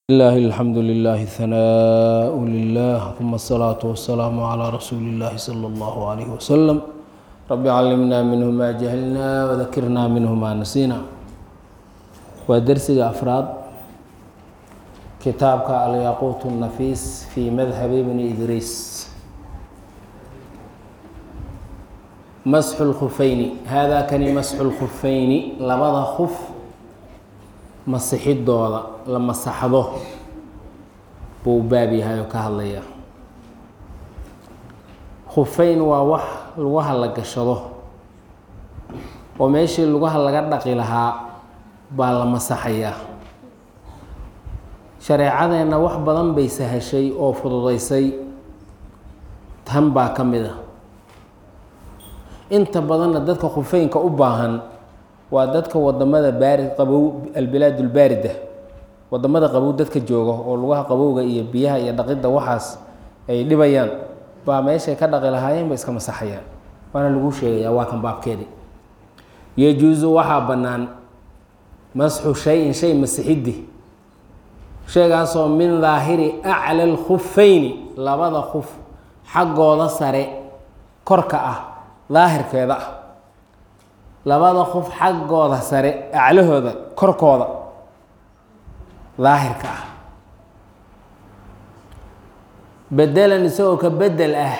لله الحمد لله ثناء لله ثم الصلاة والسلام على رسول الله صلى الله عليه وسلم رب علمنا منه ما جهلنا وذكرنا منه ما نسينا ودرسك أفراد كتابك الياقوت النفيس في مذهب ابن إدريس مسح الخفين هذا كان مسح الخفين لبض خف masixidooda la masaxdo buu baab yahay oo ka hadlaya khufeyn waa wax lugaha la gashado oo meeshii lugaha laga dhaqi lahaa baa la masaxayaa shareecadeenna wax badan bay sahashay oo fududaysay tan baa ka mid a inta badanna dadka khufeynka u baahan waa dadka wadamada baari qabow albilaad ulbaarida wadamada qabow dadka jooga oo lugaha qabowga iyo biyaha iyo dhaqidda waxaas ay dhibayaan baa meeshay ka dhaqi lahaayeen ba iska masaxayaan waana lagu sheegayaa waa kan baabkeedi yajuusu waxaa bannaan masxu shay-in shay masixiddi shaygaasoo min daahiri acla lkhufayni labada khuf xaggooda sare korka ah daahirkeeda ah labada qof xaggooda sare aclahooda korkooda daahirka ah bedelan isagoo ka bedel ah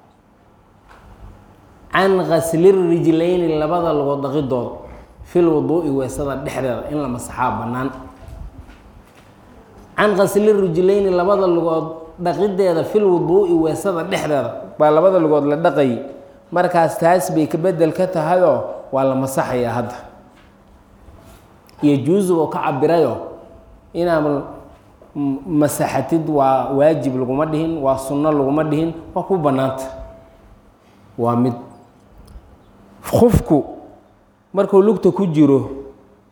can kaslirijlayni labada lugood dhaqidooda fil wuduu'i weesada dhexdeeda in la masaxaa bannaan can kaslirijlayni labada lugood dhaqideeda fil wuduu'i weesada dhexdeeda baa labada lugood la dhaqayay markaas taas bay ka bedel ka tahayoo waa la masaxayaa hadda iyo juusig oo ka cabirayo inaad masaxatid waa waajib laguma dhihin waa sunno laguma dhihin waa ku bannaanta waa mid qofku markuu lugta ku jiro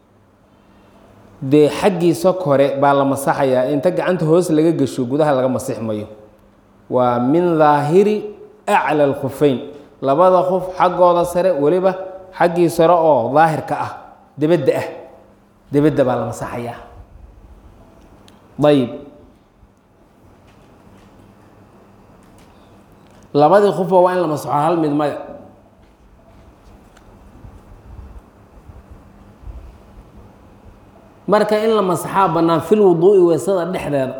dee xaggiisa kore baa la masaxayaa inta gacanta hoos laga gesho gudaha laga masix mayo waa min daahiri acla alkhufeyn labada qof xaggooda sare weliba xaggii sare oo daahirka ah debedda ah debedda baa la masaxayaa ayib labadii qofba waa in la masaxo hal mid maya marka in la masaxaa bannaan fil wuduu'i weesada dhexdeeda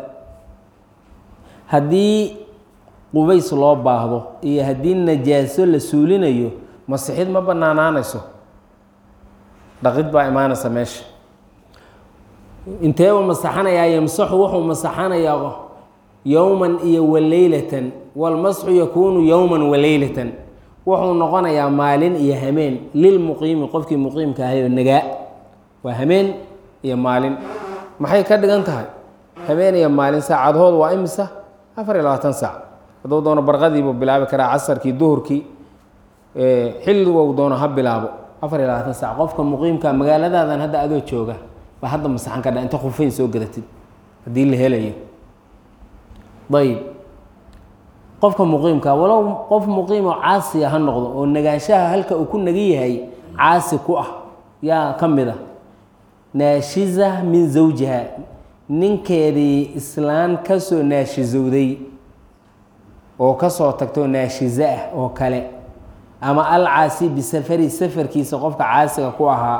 haddii qubays loo baahdo iyo haddii najaaso la suulinayo masixid ma banaanaanayso dhaqid baa imaanaysa meesha inteeba masaxanayaa yamsaxu wuxuu masaxanayaa yowman iyo waleylatan walmasxu yakuunu yowman waleylatan wuxuu noqonayaa maalin iyo hameen lilmuqiimi qofkii muqiimka ahay oo nagaa waa hameen iyo maalin maxay ka dhigan tahay hameen iyo maalin saacadood waa imisa afar iyo labaatan saac hadduu doono barqadiibuu bilaabi karaa casarkii duhurkii xilligou doono ha bilaabo afar iyo labaatan saac qofka muqiimka magaaladaadan hadda adoo jooga baa hadda masaxan kadha inta khufeyn soo gadatid haddii la helayo ayib qofka muqiimka walow qof muqiimoo caasiya ha noqdo oo nagaanshaha halka uu ku nagan yahay caasi ku ah yaa ka mid a naashiza min zawjiha ninkeedii islaan kasoo naashizowday oo kasoo tagtoo naashize ah oo kale ama alcaasi bisafari safarkiisa qofka caasiga ku ahaa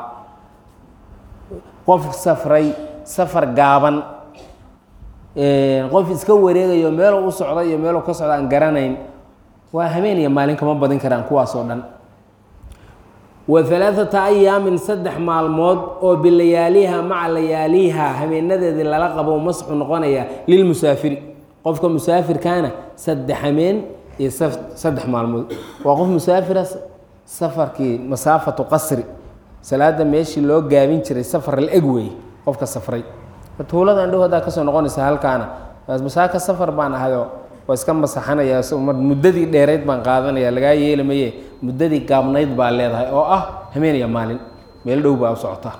qof safray safar gaaban qof iska wareegayo meeluu u socda iyo meeluu ka socda aan garanayn waa habeen iyo maalin kama badin karaan kuwaas oo dhan wa halaaثata ayaamin saddex maalmood oo bilayaaliha maca layaaliha habeenadeedii lala qabo masxu noqonaya lilmusaafiri qofka musaafirkaana saddex hameen iyo saddex maalmood waa qof musaafira safarkii masaafatu qasri salaada meeshii loo gaabin jiray safar la eg wey qofka safray tuuladan dhow haddaa kasoo noqonaysa halkaana masaaka safar baan ahayo waa iska masaxanaya muddadii dheerayd baan qaadanaya lagaa yeeli maye muddadii gaabnayd baa leedahay oo ah hameeniya maalin meel dhow baa u socotaa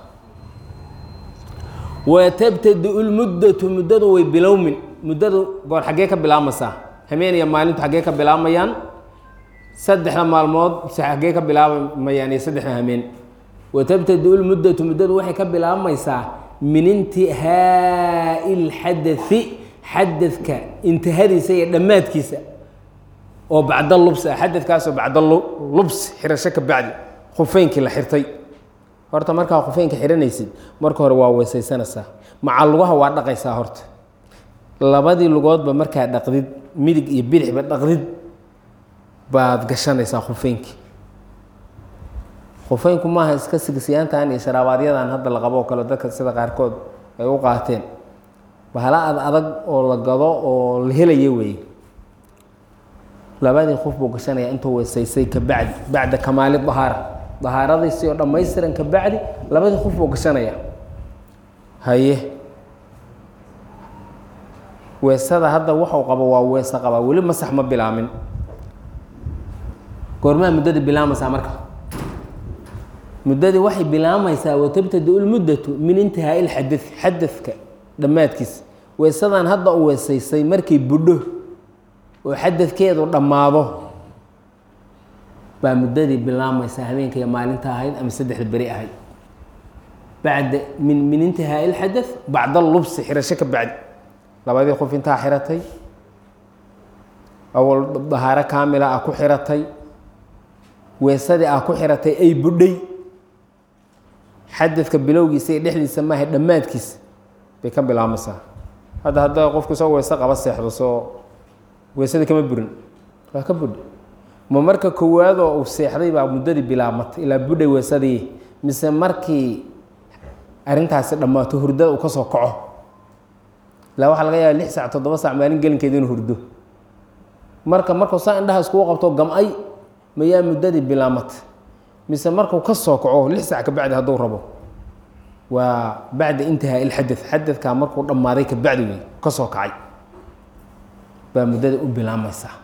watabtadi lmuddatu muddadu way bilowmin muddadu goor xaggee ka bilaabmaysaa hameeniya maalintu xaggee ka bilaabayaan saddexda maalmood xaggee ka bilaabamayaan iyo saddexda hameen watabtadi lmuddatu muddadu waxay ka bilaabmaysaa min intihaa'i lxadai xadadka intihadiisa iyo dhammaadkiisa oo bacda lubs ah xadadkaasoo bacda lubs xirasho ka bacdi khufeynkii la xirtay horta markaa khufeynka xihanaysid marka hore waa weysaysanaysaa maca lugaha waa dhaqaysaa horta labadii lugoodba markaa dhaqdid midig iyo bidixba dhaqdid baad gashanaysaa khufeynkii khufeynku maaha iska sigsiyaantan iyo sharaabaadyadan hadda la qabo oo kale dadka sida qaarkood ay u qaateen bahala ad adag oo la gado oo la helaya weeye labadii qof buu gashanaya intuu weysaysay ka bacdi bacda kamaali dahaara dahaaradiisii oo dhammaystiran ka bacdi labadii qof buu gashanaya haye weesada hadda waxuu qabo waa weese qabaa weli masax ma bilaamin goormaa muddadii bilaamaysaa marka muddadii waxay bilaamaysaa watabtadi lmuddatu min intihaa'i lxadai xadadka dhammaadkiisa weesadan hadda u weesaysay markay budho oo xadadkeedu dhammaado baa muddadii bilaamaysaa habeenkaiyo maalinta ahayd ama saddexda beri ahayd bacda min min intihaa'i lxada bacda lubsi xirasho ka bacdi labadii qof intaa xiratay awal dahaaro kaamila ah ku xiratay weesadii ah ku xiratay ay budhay xadadka bilowgiisa iyo dhexdiisa maaha dhammaadkiisa bay ka bilaamaysaa hadda hadda qofku soo weese qaba seexdo soo weesadii kama burin waa ka budhay ma marka koowaadoo uu seexday baa muddadii bilaabmatay ilaa budhay weesadii mise markii arrintaasi dhammaato hurdada uu ka soo kaco ilaa waxaa laga yaaba lix sac toddoba sac maalin gelinkeeda inuu hurdo marka markuu saa indhaha iskugu qabto gam-ay mayaa muddadii bilaamatay mise markuu ka soo kaco lix sac ka bacdi hadduu rabo waa bacda intihaa ilxadad xadadkaa markuu dhammaaday ka bacdi wey ka soo kacay baa muddada u bilaamaysaa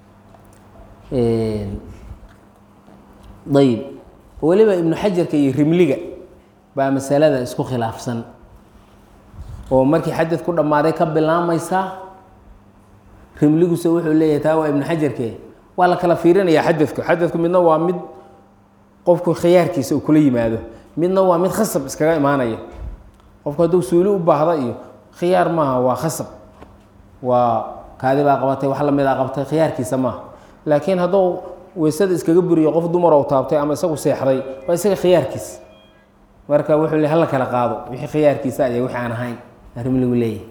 ayib weliba ibnu xajarka iyo rimliga baa masalada isku khilaafsan oo markii xadad ku dhammaaday ka bilaamaysaa rimliguse wuxuu leeyahay taa waa ibnu xajarke waa la kala fiirinayaa xadadku xadadku midna waa mid qofku khiyaarkiisa uu kula yimaado midna waa mid khasab iskaga imaanaya qofku hadduu suuli u baahda iyo khiyaar maaha waa khasab waa kaadi baa qabatay wax lamidaa qabtay khiyaarkiisa maaha laakiin hadduu weysada iskaga buriyo qof dumar ou taabtay ama isagu seexday waa isaga khiyaarkiisa marka wuxuu le hala kala qaado wixii khiyaarkiisa iyo wixii aan ahayn arrimligu leeyahay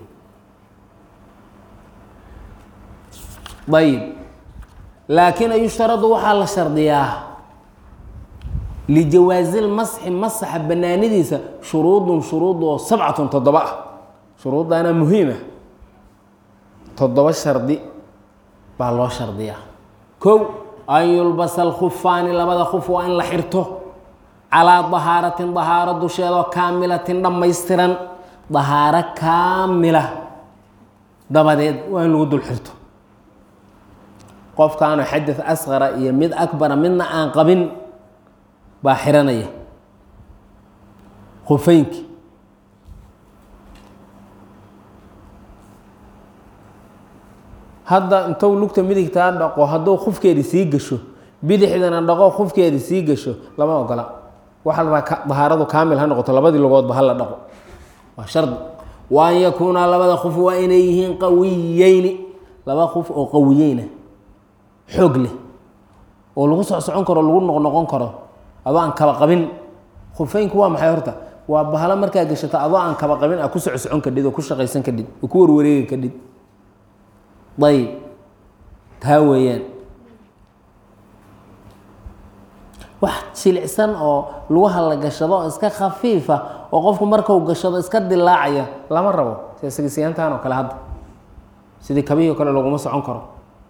ayib laakiin yushtaradu waxaa la shardiyaa lijawaazi lmasxi masaxa banaanidiisa shuruudun shuruud oo sabcatun toddoba ah shuruuddaana muhiima toddoba shardi baa loo shardiyaa kow an yulbasa alkhufaani labada khuf waa in la xirto calaa dahaaratin dahaaro dusheedoo kaamilatin dhammaystiran dahaaro kaamila dabadeed waa in lagu dul xirto qofkaanu xadad asqara iyo mid akbara midna aan qabin baa xiranaya khufeynki hadda intou lugta midigtaa dhaqo hadduu khufkeedi sii gasho bidixdana dhaqo khufkeedi sii gasho lama ogola waxaa la rabaa dahaaradu kaamil ha noqoto labadii lugoodba hala dhaqo waa shardi wa an yakuuna labada khuf waa inay yihiin qawiyeyni laba khuf oo qawiyeyna xoog leh oo lagu soc socon karo lagu noqnoqon karo adoo aan kaba qabin khufeynku waa maxay horta waa bahalo markaa gashato adoo aan kaba qabin a ku soco socon kadhid oo ku shaqaysan kadhid oo ku warwareegi kadhid ayb taa weeyaan wax jilicsan oo lugaha la gashado oo iska khafiifa oo qofku markau gashado iska dilaacaya lama rabo ssigisiyaantan oo kale hadda sidii kabihii o kale laguma socon karo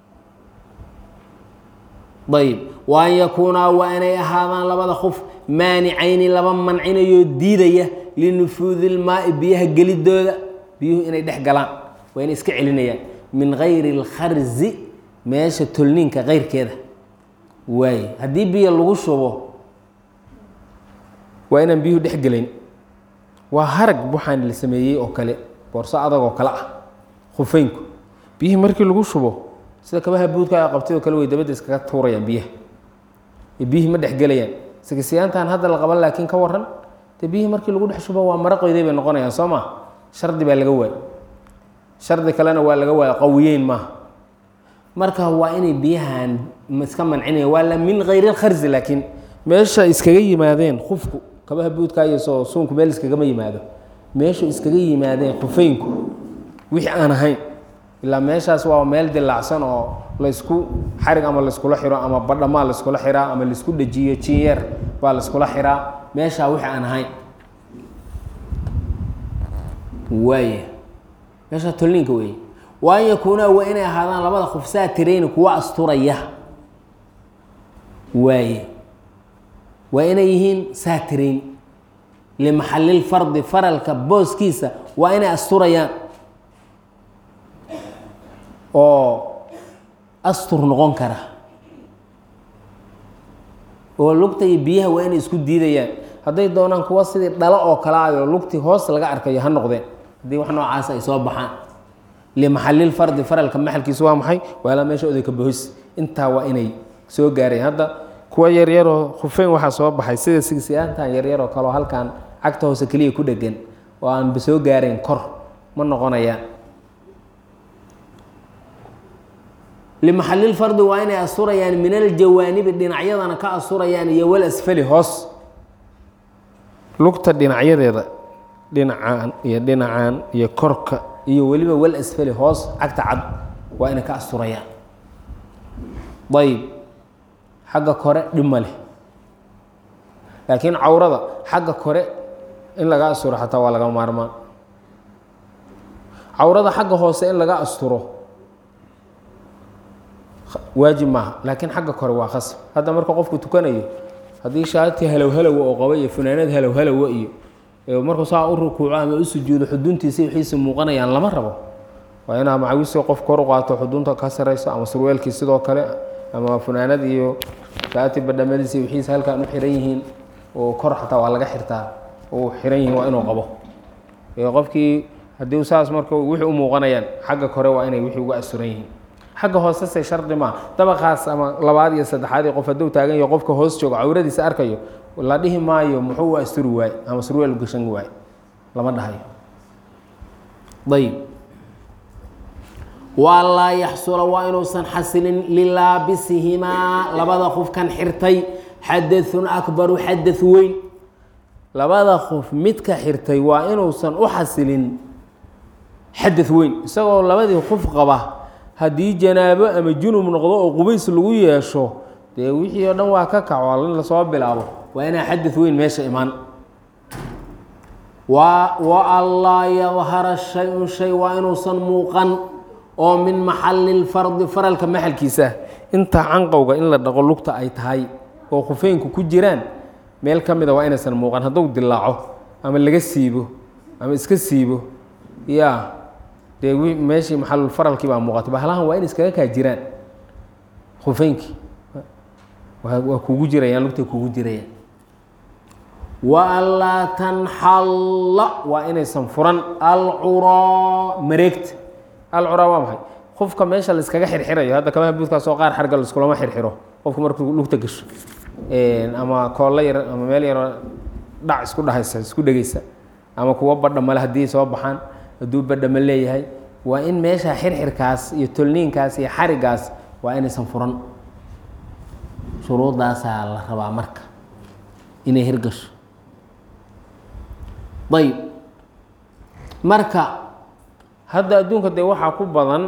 ayb wa an yakuunaa waa inay ahaadaan labada qof maanicayni laba mancinayoo diidaya linufuudi ilmaai biyaha gelidooda biyuhu inay dhex galaan waa inay iska celinayaan min gayri اlkharzi meesha tolniinka keyrkeeda waaye haddii biyo lagu shubo waa inaan biyuhu dhex gelayn waa harag buxaan la sameeyey oo kale boorso adag oo kale ah khufeynku biyihii markii lagu shubo sida kabaha buudka a qabtay oo kale way dabadda iskaga tuurayaan biyaha biyihii ma dhex gelayaan sigisiyaantan hadda la qaban laakiin ka waran dee biyihii markii lagu dhex shubo waa maro qoyday bay noqonayaan soo ma shardi baa laga waay shardi kalena waa laga waaya qawiyeyn maaha marka waa inay biyahan iska mancinaya waa la min hayri lkharzi laakiin meesha iskaga yimaadeen khufku kabaha buudka iyo soo suunku meel iskagama yimaado meeshu iskaga yimaadeen khufeynku wixii aan ahayn ilaa meeshaas waa meel dilaacsan oo laysku xarig ama layskula xiro ama badhamaa layskula xiraa ama laysku dhejiyo jinyeer baa layskula xiraa meeshaa wixii aan ahayn waaya meeshaa tolniinka weeye wa an yakuunaa waa inay ahaadaan labada qof saatirayni kuwa asturaya waaye waa inay yihiin saatirayn limaxalilfardi faralka booskiisa waa inay asturayaan oo astur noqon kara oo lugta iyo biyaha waa inay isku diidayaan hadday doonaan kuwa sidii dhalo oo kale ayo lugtii hoos laga arkayo ha noqdeen haddii wax noocaas ay soo baxaan limaxalilfardi faralka maxalkiisu waa maxay waa ilaa meesha odayka bohos intaa waa inay soo gaareen hadda kuwa yaryaroo khufeyn waxaa soo baxay sida sigsiyaantan yaryaroo kaleo halkan cagta hoose keliya ku dhegan oo aanba soo gaarayn kor ma noqonayaan limaxalilfardi waa inay asurayaan min aljawaanibi dhinacyadana ka asurayaan iyo wal asfali hoos lugta dhinacyadeeda dhinacaan iyo dhinacaan iyo korka iyo weliba wal asfali hoos cagta cad waa inay ka asurayaan ayb xagga kore dhib ma leh laakiin cawrada xagga kore in laga asturo xataa waa laga maarmaan cawrada xagga hoose in laga asturo waajib maaha laakiin xagga kore waa khasab hadda marka qofku tukanayo haddii shaati halow halowa oo qaba iyo funaanad halow halowa iyo markuu saa u rukuuco ama u sujuudo xuduntiisa wixiisi muuqanayaan lama rabo waa inaa macawisii qof kor u qaato xudunta ka sarayso ama surweelkii sidoo kale ama funaanad iyo shaati badhamadiisa wixiisa halkaan u xiran yihiin oo kor xataa waa laga xirtaa oo xiran yihiin waa inuu qabo qofkii haddii saas marka wixii u muuqanayaan xagga kore waa inay wixii uga asuran yihiin xagga hoosese shardi maa dabaqaas ama labaad iyo saddexaad qof hadduu taagan yaho qofka hoos joogo cawradiisa arkayo la dhihi maayo muxuu u asturi waay ama surweel gashan waay lama dhahayo ayb waa laa yaxsula waa inuusan xasilin lilaabisihimaa labada qofkan xirtay xadaثun akbaru xadaث weyn labada qof midka xirtay waa inuusan u xasilin xadaث weyn isagoo labadii qof qaba haddii janaabo ama junub noqdo oo qubays lagu yeesho dee wixii oo dhan waa ka kaco in lasoo bilaabo waa inaa xadaث weyn meesha imaan wa anlaa yadhara shay-un shay waa inuusan muuqan oo min maxali lfardi faralka maxalkiisa intaa canqowga in la dhaqo lugta ay tahay oo khufeynku ku jiraan meel ka mida waa inaysan muuqan hadduu dilaaco ama laga siibo ama iska siibo ya dee meeshii maxalulfaralkii baa muuqatay bahalahan waa in iskaga kaa jiraan khufeynkii waa kugu jirayaan lugtay kugu jirayaan wa anlaa tanxalla waa inaysan furan alcuraa mareegta alcuraa waa maxay qofka meesha laiskaga xirxirayo hadda kabaha buudkaasoo qaar xarga laiskulama xirxiro qofku markuu lugta gasho ama koollo yar ama meel yaroo dhac isku dhahaysa isku dhegeysa ama kuwo badha male haddii soo baxaan hadduu badhama leeyahay waa in meesha xirxirkaas iyo tolniinkaas iyo xarigaas waa inaysan furan shuruudaasaa la rabaa marka inay hirgasho ayb marka hadda adduunka dee waxaa ku badan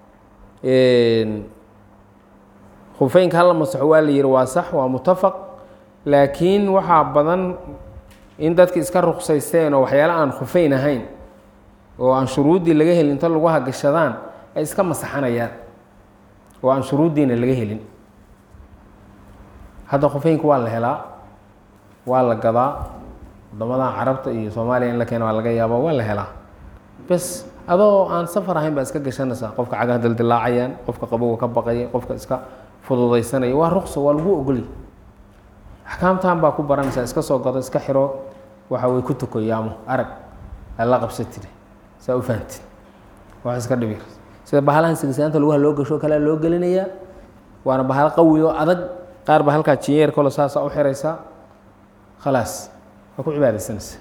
khufeynka hala masaxo waa la yihi waa sax waa mutafaq laakiin waxaa badan in dadka iska ruksaysteen oo waxyaala aan khufeyn ahayn oo aan shuruuddii laga helin inta lagu hagashadaan ay iska masaxanayaan oo aan shuruuddiina laga helin hadda khufeynka waa la helaa waa la gadaa wadamadan carabta iyo soomaaliya in la keena waa laga yaaba waa la helaa bes adoo aan safar ahayn baa iska gashanaysaa qofka cagaha dildilaacayaan qofka qabowga ka baqaya qofka iska fududaysanaya waa ruqso waa lagu ogolya axkaamtan baa ku baranaysaa iska soo gado iska xiro waxa way ku tukoyaamo arag alla qabsatid saa u fahamtid wax iska dhibir sida bahalahan sigsaanta lugaha loo gasho kalea loo gelinayaa waana bahalo qawi oo adag qaar ba halkaa jinyeer kalo saasa u xiraysaa khalaas waa ku cibaadaysanaysa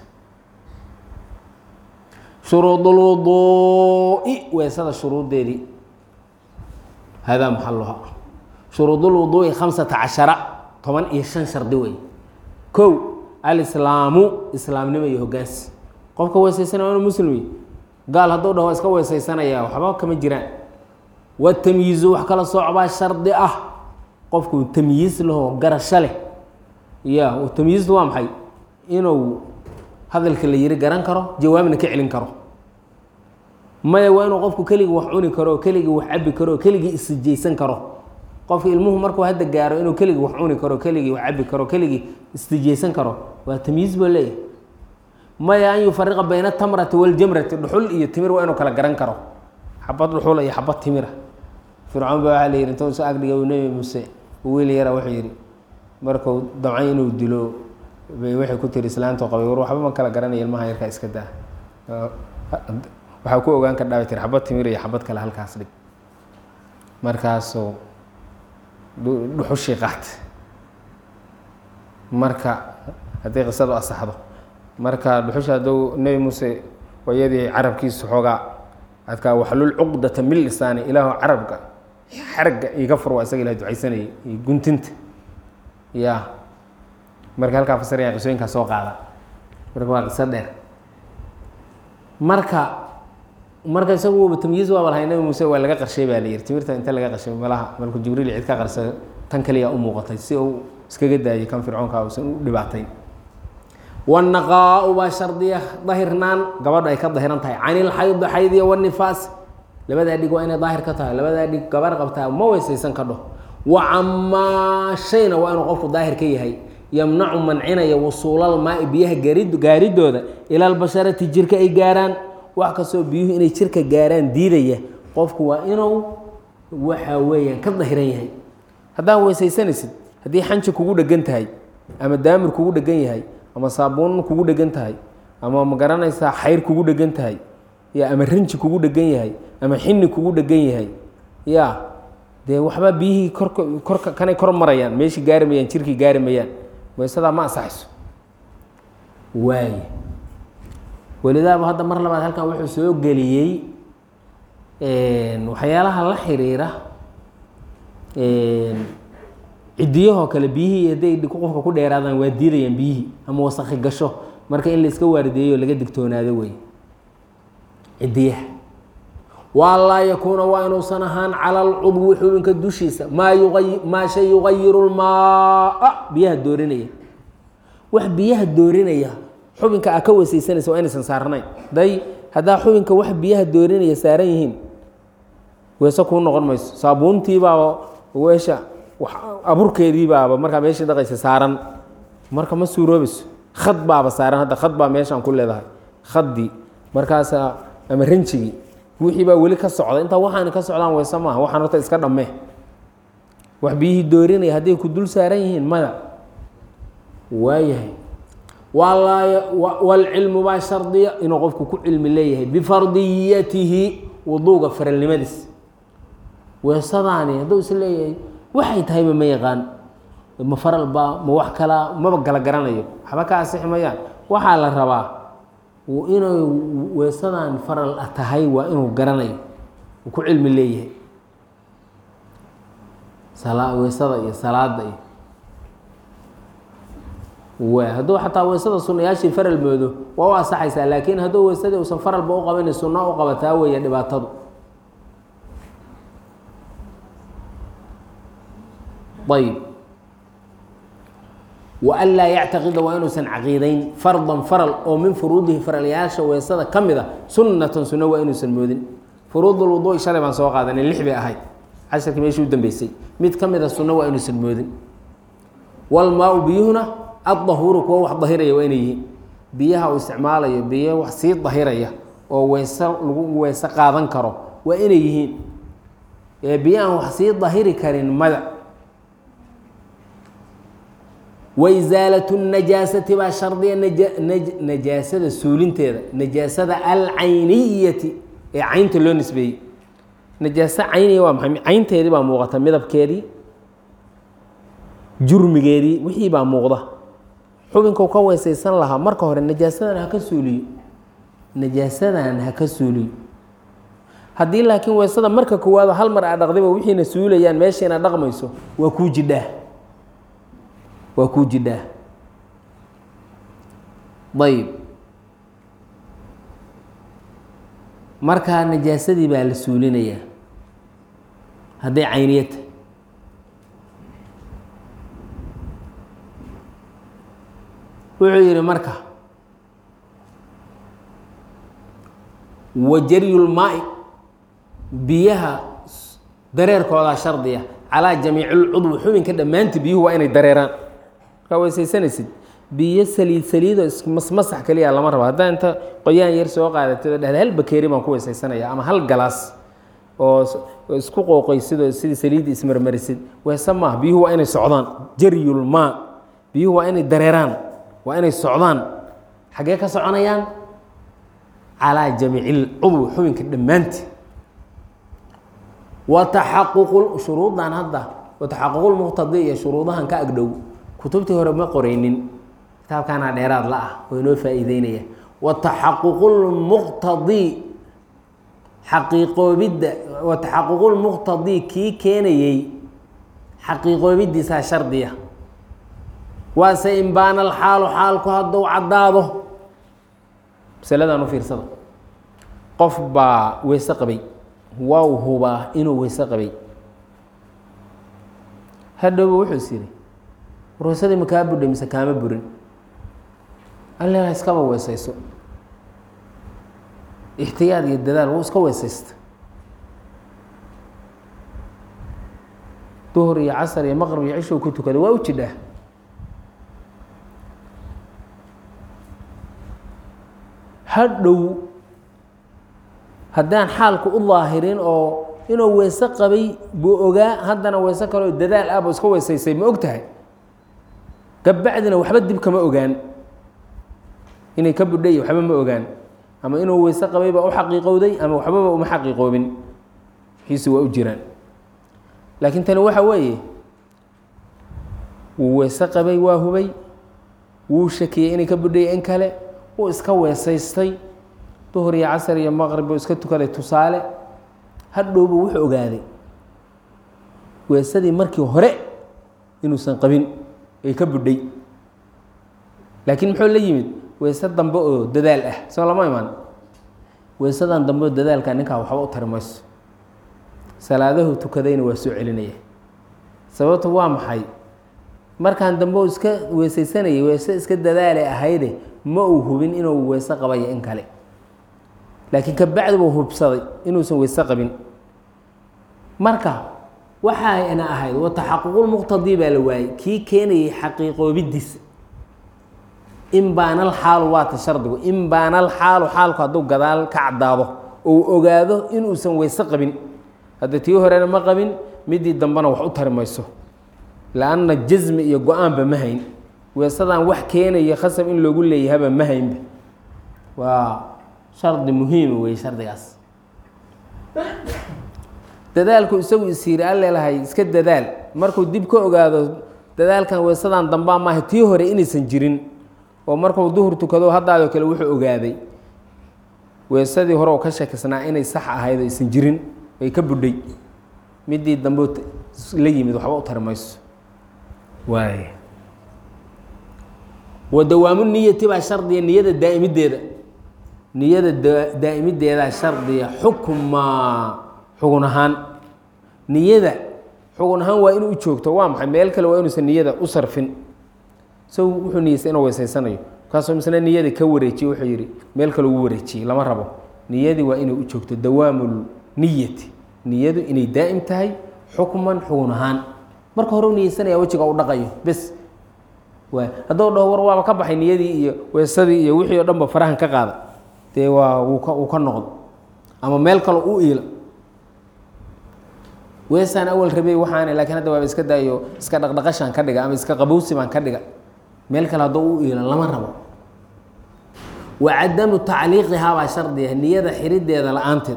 shuruudulwuduu'i weesada shuruuddeedii hadaa maxaluha shuruudulwuduu'i khamsata cashara toban iyo shan shardi wey kow alislaamu islaamnimo iyo hoggaansi qofka weesaysanaya waa inu muslimi gaal hadduu dhaho iska weesaysanaya waxba kama jiraan watamyiizu wax kala soocbaa shardi ah qofku tamyiis lahoo garasho leh ya tamyiistu waa maxay inuu hadalka la yiri garan karo jawaabna ka celin karo maya waa inuu qofku keligii wax cuni karo keligii wax cabi karo keligii isijaysan karo qofka ilmuhu markuu hadda gaaro inuu keligii wax cuni karo keligii wax cabi karo keligii istijaysan karo waa tamyiis buu leeyahay maya an yufariqa bayna tamrati waljamrati dhuxul iyo timir waa inuu kala garan karo xabad dhuxul iyo xabad timira fircoon baa waxaa la yidhi intuu isu agdhiga uu nebi muuse wiil yara wuxuu yidhi markuu damcay inuu dilo bay waxay ku tiri islaantu qabay war waxba ma kala garanaya ilmaha yarkaa iska daa waxaa ku ogaan kardhaa bay tiri xabad timir iyo xabad kale halkaas dhig markaasuu dhuxushii qaatay marka haddii qisadu asaxdo marka dhuxusha hadduu nebi muuse wayadii carabkiisu xoogaa adkaa waxlul cuqdata min lisaani ilaahu carabka xaragga iga fur waa isaga ilah ducaysanayay iyo guntinta ya marka halkaa fasiraya qisooyinkaa soo qaada marka waa qiso dheer marka marka isagu waba tamyiiz waaba lahay nabi muuse waa laga qarshay baa la yihi timirta inta laga qarshay malaha malku jibriil cid ka qarsa tan kaliya u muuqatay si uu iskaga daayay kan fircoonka uusan u dhibaatayn wanaqaa-u baa shardiya dahirnaan gabadha ay ka dahiran tahay canilxaydi xaydiya wanifaas labadaa dhig waa inay daahir ka tahay labadaa dhig gabar qabtaa ma weysaysan kadho wa camaa shayna waa inuu qofku daahir ka yahay yamnacu mancinaya wusuulal maai biyaha garid gaaridooda ila albasharati jirka ay gaaraan wax kastoo biyuhu inay jirka gaaraan diidaya qofku waa inuu waxa weeyaan ka dahiran yahay haddaa weysaysanaysid haddii xanji kugu dhegan tahay ama daamir kugu dhegan yahay ama saabuun kugu dhegan tahay ama ma garanaysaa xayr kugu dhegan tahay ya ama rinji kugu dhegan yahay ama xini kugu dhegan yahay ya dee waxba biyihii korka korka kanay kor marayaan meeshii gaari mayaan jirkii gaari mayaan weysadaa ma ansaxayso waay welidaaba hadda mar labaad halkan wuxuu soo geliyey waxyaalaha la xiriira cidiyahoo kale biyihii hadday qofka ku dheeraadaan waa diidayaan biyihii ama wasakhi gasho marka in la iska waardeeyo laga digtoonaado wey cidiyaha waa laa yakuuna waa inuusan ahaan cala alcudwi xubinka dushiisa maa yuay maa shay yugayiru lmaaa biyaha doorinaya wax biyaha doorinaya xubinka aa ka weysaysanaysa waa inaysan saarnayn day haddaa xubinka wax biyaha doorinaya saaran yihiin weese kuu noqon mayso saabuuntiibaaba weesha aburkeedii baaba markaa meeshii dhaqaysa saaran marka ma suuroobayso khad baaba saaran hadda khad baa meeshaan ku leedahay khaddii markaasa ama rinjigii wixii baa weli ka socda intaa waxaani ka socdaan weyse maaha waxaan horta iska dhammee wax biyihii doorinaya hadday ku dul saaran yihiin maya waayahay waalcilmu baa shardiya inuu qofku ku cilmi leeyahay bifardiyatihi wuduuga faralnimadiis weesadaani hadduu is leeyahay waxay tahayba ma yaqaan ma faral baa ma wax kalaa maba gala garanayo waxba ka asixi mayaan waxaa la rabaa inay weesadaan faral tahay waa inuu garanayo uu ku cilmi leeyahay weesada iyo salaada iyo w hadduu xataa weysada sunayaashii faral moodo waa u asaxaysaa laakiin hadduu weysadii uusan faralba u qabanin sunna u qabataa weeye dhibaatadu ayb waan laa yactaqida waa inuusan caqiidayn fardan faral oo min furuudihi faralyaasha weysada ka mid a sunnatan sunno waa inuusan moodin furuudulwuduui shalay baan soo qaadanay lix bay ahayd casharkii meeshii u dambeysay mid ka mid a sunno waa inuusan moodin walmaa-u biyuhuna addahuuru kuwa wax dahiraya waa inay yihiin biyaha uu isticmaalayo biyo wax sii dahiraya oo weyse lagu weyse qaadan karo waa inay yihiin ee biyo aan wax sii dahiri karin mada waisaalatu najaasati baa shardiya najaasada suulinteeda najaasada alcayniyati ee caynta loo nisbeeyey najaaso cayniya waa maxay caynteedii baa muuqata midabkeedii jurmigeedii wixii baa muuqda xubinkau ka weysaysan lahaa marka hore najaasadan ha ka suuliyo najaasadan ha ka suuliyo haddii laakiin weysada marka koowaado hal mar aa dhaqdayba wixiina suulayaan meeshiina dhaqmayso waa kuu jidhaa waa kuu jidhaa ayb markaa najaasadii baa la suulinayaa hadday cayniyata wuxuu yihi marka wajaryulmaai biyaha dareerkoodaa shardiya calaa jamiici lcudwi xubinka dhammaanti biyuhu waa inay dareeraan markaa weysaysanaysid biyo saliid saliido ismasmasax keliya lama rabo haddaa inta qoyaan yar soo qaadatid oo dhahda hal bakeeri baan ku weysaysanaya ama hal galaas oo isku qooqaysid oo sidii saliidda ismarmarisid weese maaha biyuhu waa inay socdaan jaryulmaa biyuhu waa inay dareeraan waa inay socdaan xaggee ka soconayaan calaa jamiici lcudwi xubinka dhammaanti wa taxaququ shuruudan hadda wa taxaququlmuqtadi iyo shuruudahan ka agdhow kutubtii hore ma qoraynin kitaabkaana dheeraad la ah oo inoo faa'iideynaya wa taxaququlmuqtadi xaqiiqoobidda wa taxaququlmuqtadi kii keenayey xaqiiqoobidiisaa shardiya waase imbaana alxaalu xaalku hadduu caddaado masaladan u fiirsada qof baa weyse qabay waa u hubaa inuu weyse qabay hadhowba wuxuu is yidhi warweysadii ma kaa budhay mise kaama burin alla iskaba weysayso ixtiyaad iyo dadaal wuu iska weysaysta duhur iyo casar iyo maqrib iyo cishow ku tukaday waa u jidhaa hadhow haddaan xaalku u daahirin oo inuu weyse qabay buu ogaa haddana weyse kaleo dadaal ah buu iska weysaysay ma og tahay kabacdina waxba dib kama ogaan inay ka budhay waxba ma ogaan ama inuu weyse qabay baa u xaqiiqowday ama waxbaba uma xaqiiqoobin wixiisi waa u jiraan laakiin tani waxa weeye wuu weyse qabay waa hubay wuu shakiyey inay ka budhay in kale wuu iska weesaystay duhur iyo casar iyo maqrib buu iska tukaday tusaale hadhowbu wuxuu ogaaday weesadii markii hore inuusan qabin ay ka budhay laakiin muxuu la yimid weyse dambe oo dadaal ah soo lama imaan weysadan dambe oo dadaalka ninkaa waxba u tari mayso salaadahu tukadayna waa soo celinaya sababtu waa maxay markaan dambe u iska weesaysanayay weyse iska dadaale ahayde ma uu hubin inuu weyse qabayo in kale laakiin kabacdi buu hubsaday inuusan weyse qabin marka waxayna ahayd wa taxaququlmuqtadii baa la waayey kii keenayay xaqiiqoobidiisa in baanal xaalu waata shardigu in baanal xaalu xaalku hadduu gadaal ka caddaado ou ogaado inuusan weyse qabin hadda tii horena ma qabin midii dambena wax u tari mayso la-anna jasmi iyo go-aanba ma hayn weesadaan wax keenaya khasab in loogu leeyahaba ma haynba waa shardi muhiima wey shardigaas dadaalku isagu isiiri allelahay iska dadaal markuu dib ka ogaado dadaalkan weesadaan dambaa maaha tii hore inaysan jirin oo markuu duhur tukado haddaadoo kale wuxuu ogaaday weesadii hore oo ka shakisnaa inay sax ahayd oo aysan jirin ay ka budhay midii dambe la yimid waxba u tari mayso waay wa dawaamu niyati baa shardiya niyada daa'imideeda niyada daa'imideedaa shardiya xukmaa xugun ahaan niyada xugun ahaan waa inuu u joogto waa maxay meel kale waa inuusan niyada u sarfin so wuxuu niyeystay inuu weysaysanayo markaasuu misna niyada ka wareejiye wuxuu yidhi meel kale ugu wareejiyey lama rabo niyadii waa inay u joogto dawaamu niyati niyadu inay daa'im tahay xukman xugun ahaan marka hore u niyeysanaya wejiga u dhaqayo bes waay hadduu dhaho war waaba ka baxay niyadii iyo weesadii iyo wixii o dhan ba farahan ka qaada dee waa wuu ka wuu ka noqdo ama meel kale u iila weesaan awal rabey waxaana laakiin hadda waaba iska daayo iska dhaqdhaqashaan ka dhiga ama iska qabowsi baan ka dhiga meel kale hadduu u iila lama rabo wa cadamu tacliiqihaa baa shardiya niyada xirideeda la-aanteed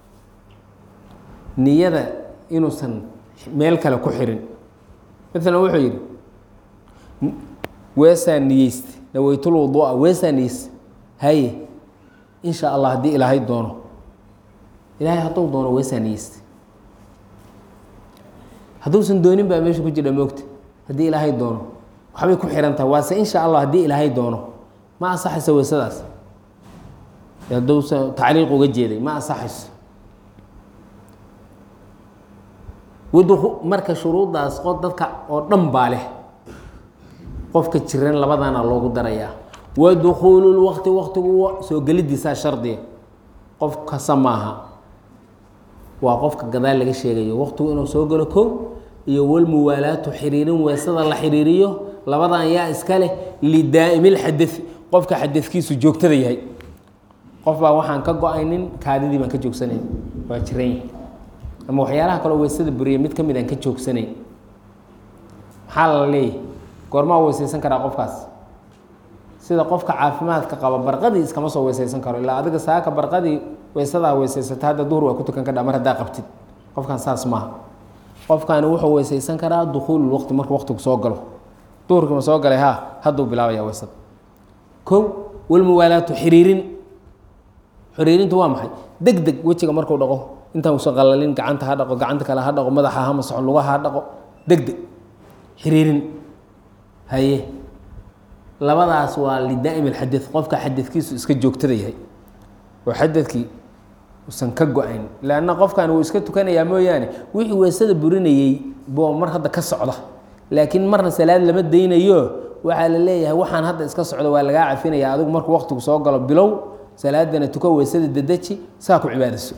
niyada inuusan meel kale ku xirin maalan wuxuu yidhi weesaa niyeyste naweytul wuduu'a weesaa niyeyste haye insha allah haddii ilaahay doono ilaahay hadduu doono weesaa niyeyste hadduusan doonin baa meesha ku jira moogta haddii ilaahay doono waxbay ku xihan tahay waase insha allah haddii ilaahay doono ma ansaxayso weesadaas hadduusan tacliiq uga jeeday ma ansaxayso wadu marka shuruuddaas qo dadka oo dhan baa leh qofka jiran labadana loogu darayaa wa dukhuululwaqti waqtigu soo gelidiisaa shardiga qof kasta maaha waa qofka gadaal laga sheegayo waqtigu inuu soo galo kow iyo walmuwaalaatu xiriirin weesada la xiriiriyo labadan yaa iska leh lidaa'imilxadai qofka xadadkiisu joogtada yahay qof baa waxaan ka go-aynin kaadidii baan ka joogsanayn waa jiran yahay ama waxyaalaha kaloo weysada buriya mid ka mid aan ka joogsanayn maxaa la leeyahay goormaa weysaysan karaa qofkaas sida qofka caafimaadka qaba barqadii iskama soo weysaysan karo ilaa adiga saaka barqadii weysadaa weysaysata hadda duhur waa ku tukan kadha mar haddaa qabtid qofkan saas maaha qofkani wuxuu weysaysan karaa dukuulu waqti markuu waqtigu soo galo duhurkiima soo galay ha hadduu bilaabaya weysada kow walmuwaalaatu xiriirin xiriirintu waa maxay deg deg wejiga markuu dhaqo intaan usan qalalin gacanta ha dhaqo gacanta kale ha dhaqo madaxa ha masaxo lugaha ha dhaqo deg deg xiriirin haye labadaas waa lidaa'im alxadad qofka xadadkiisu iska joogtada yahay oo xadadkii usan ka go-ayn leanna qofkan wuu iska tukanayaa mooyaane wixii weysada burinayey boo mar hadda ka socda laakiin marna salaad lama daynayo waxaa la leeyahay waxaan hadda iska socda waa lagaa cafinaya adigu markuu waqtigu soo galo bilow salaadana tuko weysada dedeji saa ku cibaadayso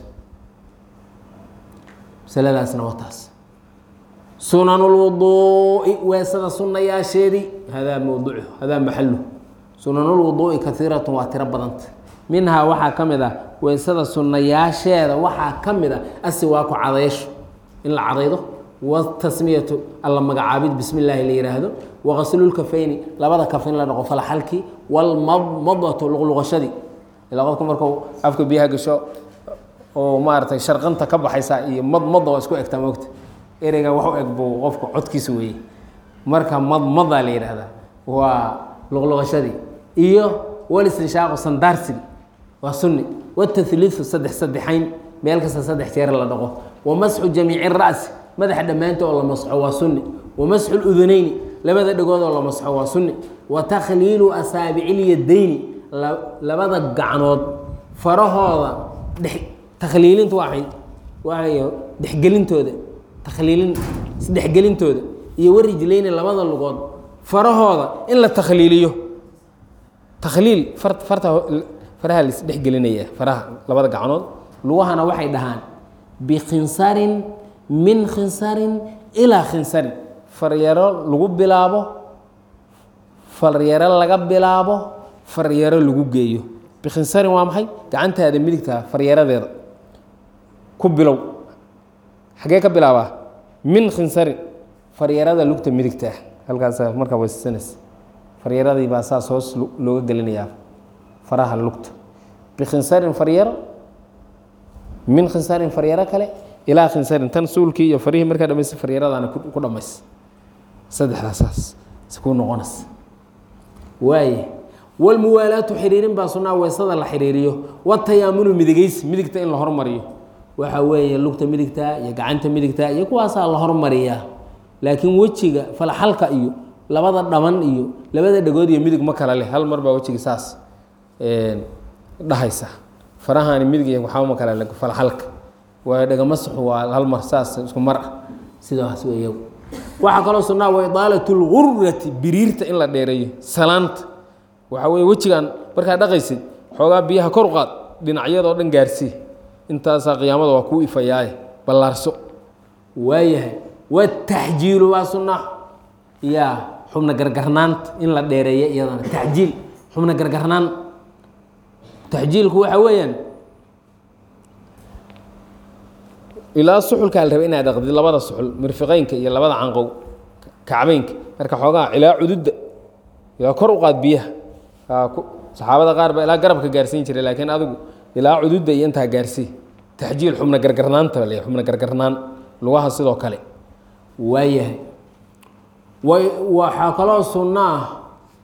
masaladaasna waa taas sunan lwuduui weesada sunayaasheedii hadaa mawduucu hadaa maxalu sunanulwuduui kaiiratun waa tiro badanta minhaa waxaa ka mid ah weysada sunayaasheeda waxaa ka mid a asiwaaku cadaysho in la cadaydo watasmiyatu alla magacaabid bismi illaahi la yihaahdo waqaslulkafayni labada kaf in la dhaqo falaxalkii walmadmadatu luqluqashadii ilaa qofka marku afka biyaha gasho oo maaragtay sharqanta ka baxaysa iyo madmada waa isku egtaa moogta ereyga wax u eg buu qofka codkiisa weeye marka madmada la yidhaahdaa waa luqluqashadii iyo walistinshaaqu sandaarsiga waa sunni watahliifu saddex saddexayn meel kasta saddex jeer la dhaqo wamasxu jamiici ra'si madaxa dhammaanta oo la masxo waa sunni wamasxu ludunayni labada dhegood oo la masxo waa sunni wa takhliilu asaabicilyadayni labada gacnood farahooda dhe takhliilinta waay waay dhexgelintooda takhliilin isdhexgelintooda iyo warijlayni labada lugood farahooda in la takhliiliyo takhliil far farta faraha la isdhexgelinaya faraha labada gacnood lugahana waxay dhahaan bikhinsarin min khinsarin ilaa khinsarin faryaro lagu bilaabo faryaro laga bilaabo faryaro lagu geeyo bikhinsarin waa maxay gacantaada midigtaa faryaradeeda ku bilow xagee ka bilaabaa min khinsarin faryarada lugta midigtaa halkaas markaa weysasanaysa faryaradii baa saas hoos looga gelinayaa faraha lugta bikhinsarin faryaro min khinsarin faryaro kale ilaa khinsarin tan suulkii iyo farihii markaa dhamaysa faryaradaana ku dhamays saddexdaasaas ku noqonaysa waaye walmuwaalaatu xiriirin baa sunaa weysada la xiriiriyo watayaamunu midigeysi midigta in la hormariyo waxa weeye lugta midigta iyo gacanta midigta iyo kuwaasaa la hormariyaa laakiin wejiga falaxalka iyo labada dhaban iyo labada dhegood iyo midig ma kala leh hal mar baa wejiga saas dhahaysa farahani midig iyo waxba ma kala leh falaxalka waa dhegamasaxu waa hal mar saas isku mar ah sidaas weeya waxaa kaloo sunnaa wa idaalatu lgurrati biriirta in la dheereeyo salaanta waxaa weeye wejigan markaad dhaqaysid xoogaa biyaha kor u qaad dhinacyadoo dhan gaarsii intaasaa qiyaamada waa kuu ifayaaye ballaarso waayahay wataxjiilu waa sunna yaa xubna gargarnaanta in la dheereeyo iyadana taxjiil xubna gargarnaan taxjiilku waxa weeyaan ilaa suxulkaa la raba inaad dhaqdid labada suxul mirfiqeynka iyo labada canqow kacbeynka marka xoogaa ilaa cududda ilaa kor u qaad biyaha saxaabada qaar baa ilaa garabka gaarsiin jiray laakiin adigu ilaa cududda iyo intaa gaarsii taxjiil xubna gargarnaanta le xubna gargarnaan lugaha sidoo kale waayahay waxaa kaloo sunno ah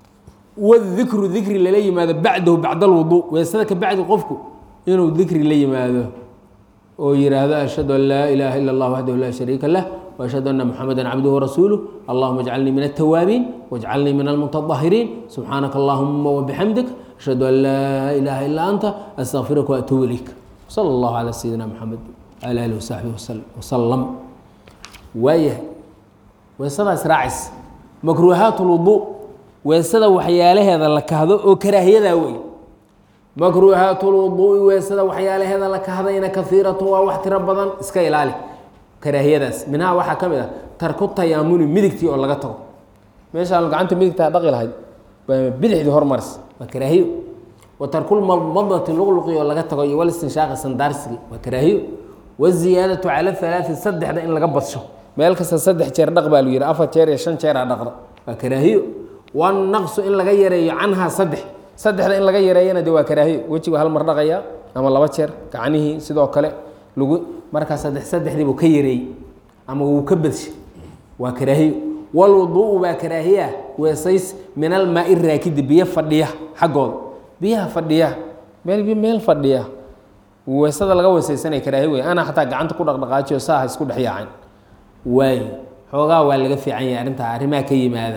wadikru dikri lala yimaado bacdahu bacda alwuduu weesada ka bacdi qofku inuu dikri la yimaado oo yihaahdo ashhadu an laa ilaaha ila اllah waxdahu laa shariika lah وأشhهd أن محمدا cبده ورسuله اللهma اجعلنii من التwاaبين واجعلنii من المتطهرين سبحاaنك اللهma وبحمدك أشhهد أن لا إله إلا أنت أستغفرka وأتوب إليك صلى الله على سيدنا محمد وعلى آله وصحبه وسلم waayah weesadaas raacis makruuhaaت الوضوء weesada waxyaalaheeda la kahdo oo karaahiyadaa wey makruuhaaت الوضوء weesada waxyaalaheeda la kahdayna kaثيiraة waa wax tiro badan iska ilaali karaahiyadaas minhaa waxaa ka mid ah tarku tayaamuni midigtii oo laga tago meeshaan gacanta midigtaa dhaqi lahayd bidixdii hormaris waa karaahiyo wa tarkulmadmadati luqluqi oo laga tago iyo walistinshaaqi sandaarsigii waa karaahiyo waziyaadatu cala halaai saddexda in laga badsho meel kasta saddex jeer dhaq baa lu yihi afar jeer iyo shan jeeraa dhaqda waa karaahiyo wanaqsu in laga yareeyo canhaa saddex saddexda in laga yareeyana de waa karaahiyo wejigu hal mar dhaqaya ama laba jeer gacnihii sidoo kale lagu markaa saddex saddexdii buu ka yareeyey ama wuu ka badshay waa karaahiyo walwuduu'u baa karaahiya weesays min almaai raakidi biyo fadhiya xaggooda biyaha fadhiya meel meel fadhiya weesada laga weesaysanaya karaahiyo wey ana xataa gacanta ku dhaqdhaqaajiyo saaha isku dhex yaacin waayo xoogaa waa laga fiican yahay arrintaa arrimaha ka yimaada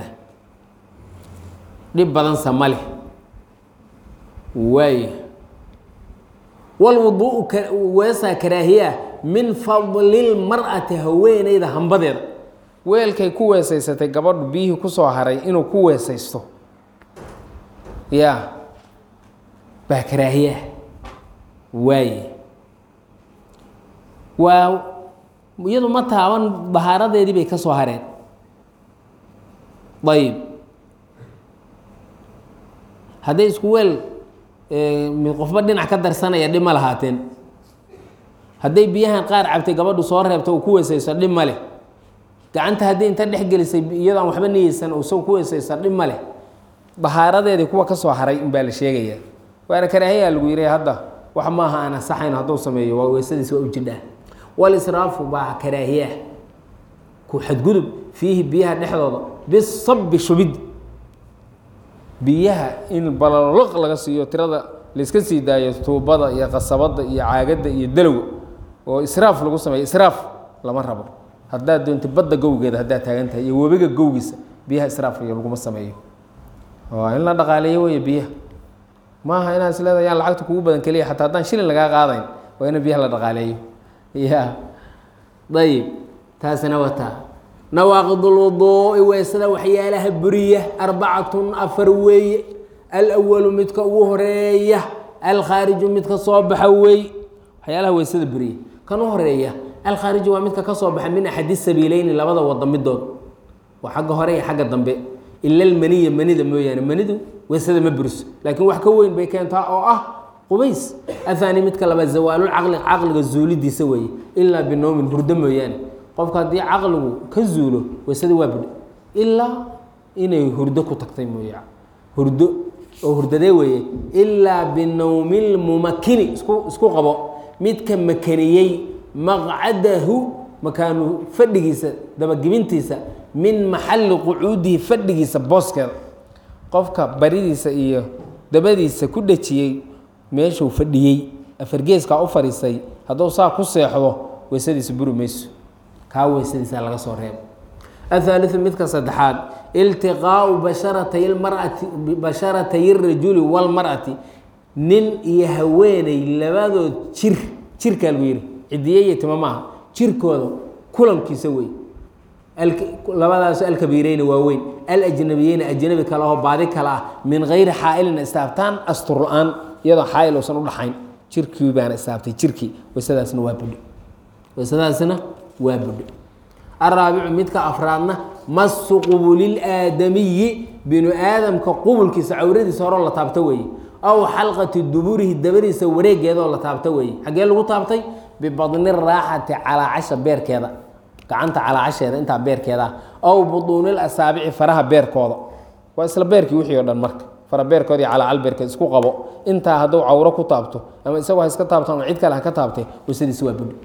dhib badansa ma leh waayo walwuduu'u weesaa karaahiyaa min fadlilmar'ati haweeneyda hambadeeda weelkay ku weesaysatay gabadhu biyihii kusoo haray inuu ku weesaysto ya baa karaahiyaa waaye waa iyadu ma taaban bahaaradeedii bay ka soo hareen ayib hadday isku weel mid qofba dhinac ka darsanaya dhib ma lahaateen hadday biyahan qaar cabtay gabadhu soo reebta uu ku weesaysto dhib ma leh gacanta haddii inta dhex gelisay iyadaan waxba niyeysan uu isagu ku weesaysto dhib ma leh bahaaradeedii kuwa ka soo haray unbaa la sheegayaa waana karaahiyaa lagu yihi hadda wax maaha aan asaxayn hadduu sameeyo waa weesadiis waa u jidhaa walisraafu baa karaahiyaa ku xadgudub fiihi biyaha dhexdooda bisabi shubid biyaha in balaloq laga siiyo tirada layska sii daayo tuubada iyo qasabada iyo caagadda iyo dalowga oo israaf lagu sameeyo israaf lama rabo haddaad doonta badda gowgeeda haddaad taagan tahay iyo webiga gowgiisa biyaha israaf iyo laguma sameeyo waa in la dhaqaaleeyo wey biyaha maaha inaad is leedahay yaan lacagta kugu badan keliya xataa haddaan shilin lagaa qaadayn waa in biyaha la dhaqaaleeyo ya ayib taasina wataa nawaaqid lwuduui weesada waxyaalaha buriya arbacatun afar weeye alwalu midka ugu horeeya alkhaariju midka soo baxa weey waxyaalaha weesada buriya kan u horeeya alkhaariju waa midka ka soo baxa min axadi sabiileyni labada wada midood waa xagga hore iyo xagga dambe ila almaniya manida mooyaane manidu weesada ma buriso laakiin wax ka weyn bay keentaa oo ah qubays athani midka labaad zawaalulcaqli caqliga zuulidiisa weeye ilaa binowmin hurdo mooyaane qofka haddii caqligu ka zuulo weysada waa budhe ilaa inay hurdo ku tagtay mooye hurdo oo hurdadee weeye ilaa binowmi lmumakini isku isku qabo midka makaniyey maqcadahu makaanu fadhigiisa dabagibintiisa min maxalli qucuudihi fadhigiisa booskeeda qofka baridiisa iyo dabadiisa ku dhejiyey meeshuu fadhiyey afargeeskaa u fadhiisay hadduu saa ku seexdo weysadiisa buri mayso kaa weysadiisa laga soo reebo athaaliu midka saddexaad iltiqaau basharatay marati basharatay rajuli walmar'ati nin iyo haweeney labadood jir jirkaa lagu yihi cidiye iyo tima maaha jirkooda kulankiisa wey labadaas alkabiireyna waa weyn alajnabiyeyna ajnabi kale oo baadi kale ah min gayri xaailin istaabtaan astur la-aan iyadoo xaail uusan udhaxayn jirkii baana istaabtay jirkii weysadaasna waa budho weysadaasna waa budho araabicu midka afraadna masu qubulil'aadamiyi binu aadamka qubulkiisa cawradiisa horeo la taabto weeye aw xalqati duburihi dabadiisa wareegeedaoo la taabto weeye xaggee lagu taabtay bibadni raaxati calaacasha beerkeeda gacanta calaacasheeda intaa beerkeedaa aw buduunil asaabici faraha beerkooda waa isla beerkii wixii o dhan marka fara beerkooda iyo calaacal beerkeed isku qabo intaa hadduu cawro ku taabto ama isagoo ha iska taabto ama cid kale ha ka taabtay weysadiisi waa budho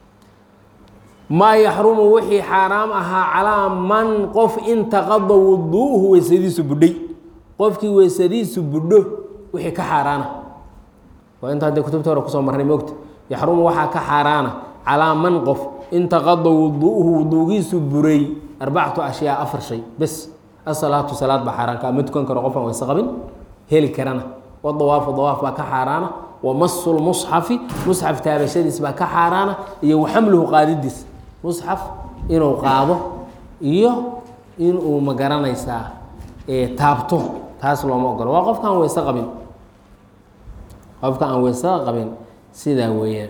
maa yaxrumu wixii xaaraam ahaa calaa man qof intaqada wuduuhu weysadiisu budhay qofkii weysadiisu budho wixii ka xaaraana waa inta haddee kutubta hore kusoo marnay moogta yaxrumu waxaa ka xaaraana calaa man qof intaqada wuduuhu wuduugiisu buray arbacatu ashyaa afar shay bes asalaatu salaad baa xaaraanka ma tukan karo qofaan weyse qabin heli karana wadawaafu dawaaf baa ka xaaraana wa masu lmusxafi musxaf taabashadiis baa ka xaaraana iyo waxamluhu qaadidiis musxaf inuu qaado iyo inuu ma garanaysaa taabto taas looma ogolo waa qofka aan weyse qabin qofka aan weyse qabin sidaa weeyaan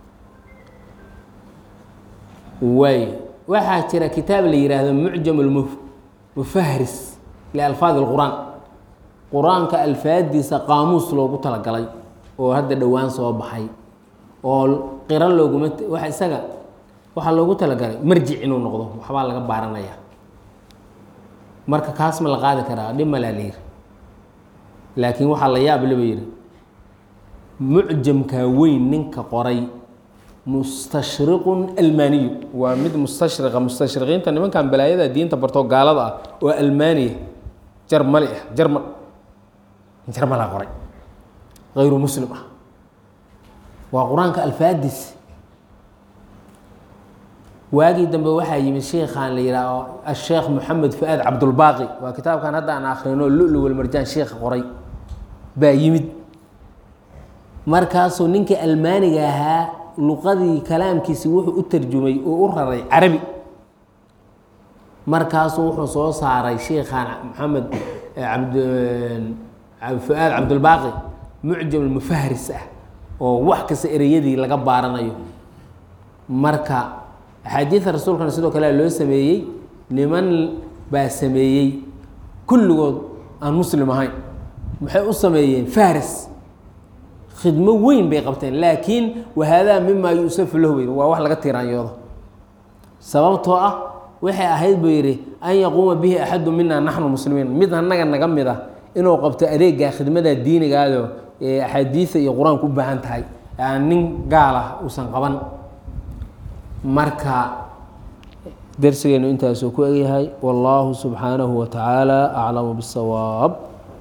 waay waxaa jira kitaab la yihaahdo mucjam mufahris lialfaadi اlqur'aan qur-aanka alfaadiisa qaamuus loogu talagalay oo hadda dhowaan soo baxay oo qiro looguma wa isaga waxaa loogu talagalay marjic inuu noqdo waxbaa laga baaranaya marka kaas ma la qaadi karaa dhib malaa la yiri laakiin waxaa la yaab laba yihi mucjamka weyn ninka qoray mustashriqun almaaniyu waa mid mustashriqa mustashriqiinta nimankan balaayada diinta bartoo gaalada ah oo almaaniya jarmali ah jarmal jarmalaa qoray hayru muslim ah waa qur-aanka alfaadis waagii dambe waxaa yimid sheikhan la yihaaho asheekh moxamed fu-aad cabdulbaaqi waa kitaabkan hadda aan akhrino lulu walmarjaan sheikha qoray baa yimid markaasuu ninkii almaaniga ahaa luqadii kalaamkiisi wuxuu u tarjumay oo u raray carabi markaasuu wuxuu soo saaray sheikhan maxamed abd fu-aad cabdulbaaqi mucjam mufahris ah oo wax kasta ereyadii laga baaranayo marka axaadiida rasuulkana sidoo kale loo sameeyey niman baa sameeyey kulligood aan muslim ahayn maxay u sameeyeen faris khidmo weyn bay qabteen laakiin wahaadaa mimaa yuusafu lahu wey waa wax laga tiiraanyoodo sababtoo ah waxay ahayd buu yidhi an yaquuma bihi axadu mina naxnu muslimiin mid annaga naga mid ah inuu qabto adeega khidmada diinigaado ee axaadiida iyo qur-aanku u baahan tahay aan nin gaal ah uusan qaban marka darsigeenu intaasuu ku egyahay wallaahu subxaanahu wa tacaala aclamu bisawaab